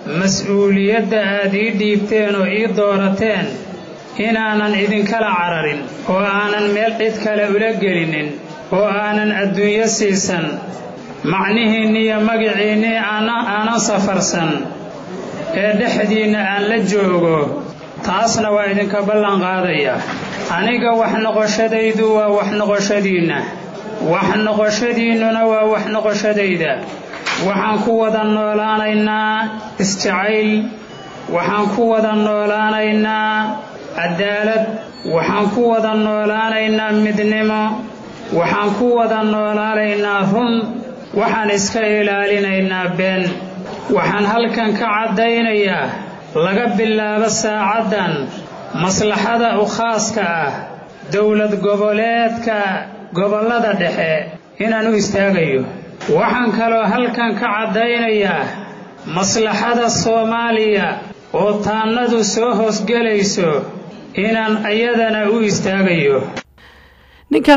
mas-uuliyadda aad ii dhiibteen oo ii doorateen inaanan idinkala cararin oo aanan meel cid kale ula gelinin oo aanan adduunyo siisan macnihiinni iyo magiciinnii aanan safarsan ee dhexdiinna aan la joogo taasna waa idinka ballan qaadaya aniga wax noqoshadaydu waa wax noqoshadiinna wax noqoshadiinnuna waa wax noqoshadayda waxaan ku wada noolaanaynaa isjacayl waxaan ku wada noolaanaynaa cadaalad waxaan ku wada noolaanaynaa midnimo waxaan ku wada noolaanaynaa run waxaan iska ilaalinaynaa been waxaan halkan ka caddaynayaa laga bilaabo saacaddan maslaxada u khaaska ah dowlad goboleedka gobollada dhexe inaan u istaagayo waxaan kaloo halkan ka caddaynayaa maslaxada soomaaliya oo taannadu soo hoosgelayso inaan iyadana u istaagayo